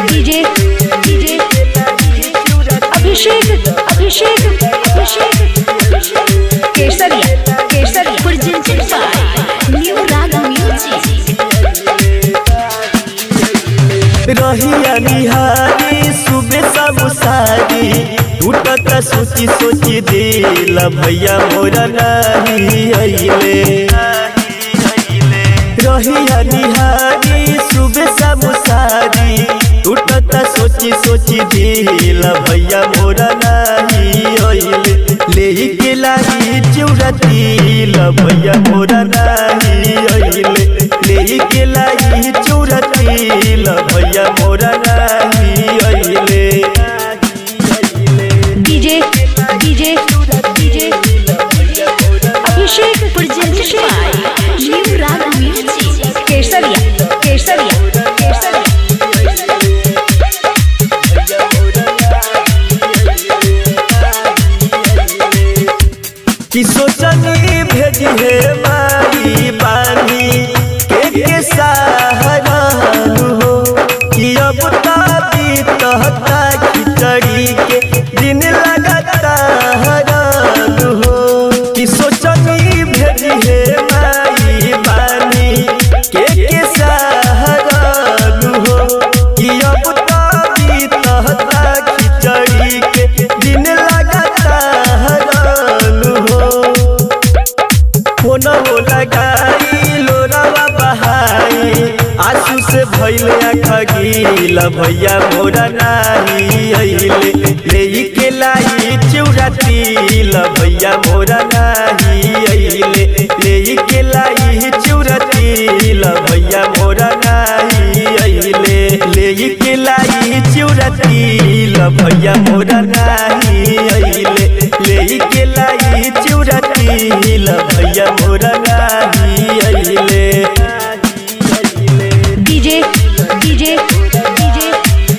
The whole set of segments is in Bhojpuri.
DJ DJ Abhishek Abhishek Abhishek Kesariya Kesariya presented by new Raag music रहिया निहारी सुबह सब सारी टूटत सोची सोची दिल भैया मोरा नहीं अइले रहिया निहारी सुबह सब सारी टूटत सोची सोची दिल भैया मोरा नहीं अइले ले के लाई चौरती भैया मोरा नहीं अइले ले के लाई चौरती भैया मोरा नहीं अइले DJ DJ DJ Abhishek presented by new Raag music Kesariya Kesariya केसरिया कि सोचनी भेजी है मारी बानी के के सहारानु हो कि अब ताबी तहता खिचड़ी के दिन लगता हरानु हो कि सोचनी भेजी है मारी बानी के के सहारानु हो कि अब ताबी तहता खिचड़ी के दिन लगता हरानु हो फोन हो लगाई लोरावा बहाई आंसू से भइले आँखा गीला भैया मोरा नाही अइले ले के लाई चौराती भैया मोरा नाही अइले ले के लाई चौराती भैया मोरा नाही अइले ले के लाई चौराती भैया मोरा नाही अइले ले के लाई चौराती भैया मोरा नाही अइले DJ DJ DJ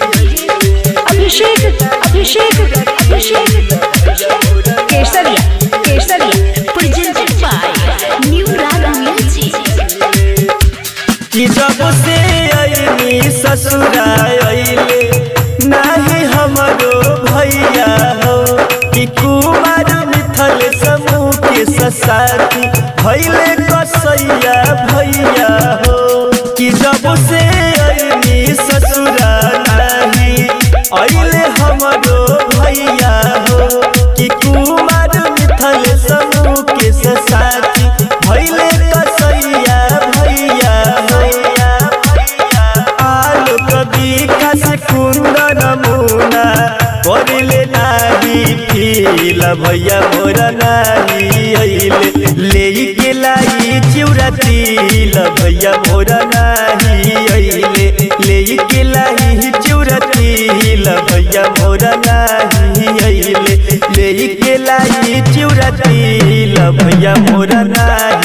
Abhishek Abhishek Abhishek Kesariya Kesariya presented by new Raag music कि जब से अइनी ससुरा अइले नाही हमरो भैया हो कि कुमार मिथल समूह के ससाती भैले कसैया भैया हो कि जब से अइनी ससुरा नाही अइले हमरो भैया हो कि कुमार मिथल समूह के ससाती भैले कसैया भैया भैया आलोक विकास कुंदन मुना करले नाही फील भैया मोरा नाही अइले ले के लाई चिउराती भैया मोरा नाही अइले ले के लाई चिउराती भैया मोरा नाही अइले ले के लाई चिउराती भैया मोरा नाही